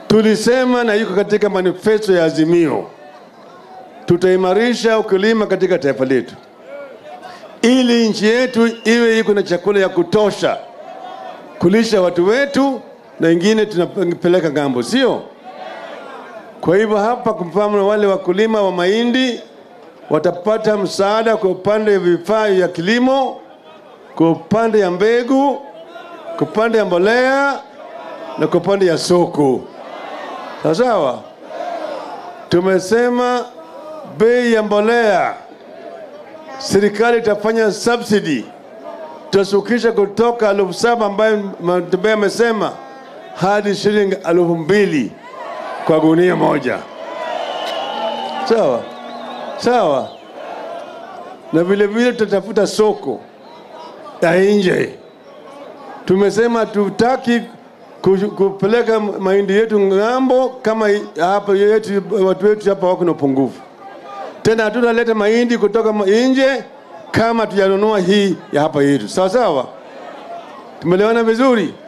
Tulisema na iko katika manifesto ya Azimio, tutaimarisha ukulima katika taifa letu ili nchi yetu iwe iko na chakula ya kutosha kulisha watu wetu na ingine tunapeleka ng'ambo, sio? Kwa hivyo hapa, kwa mfano, wale wakulima wa mahindi watapata msaada kwa upande wa vifaa vya kilimo, kwa upande ya mbegu, kwa upande ya mbolea na kwa upande ya soko. Sawa sawa. Tumesema bei ya mbolea serikali itafanya subsidy, tutasukisha kutoka elfu saba ambayo Matembele amesema hadi shilingi elfu mbili kwa gunia moja. Sawa sawa, na vile vile tutatafuta soko ya nje. Tumesema tutaki ku- kupeleka mahindi yetu ng'ambo kama i- hapa yetu, watu wetu hapa wako na upungufu tena hatutaleta mahindi kutoka ma- nje kama tujanunua hii ya hapa yetu. Sawa sawa, tumeelewana vizuri.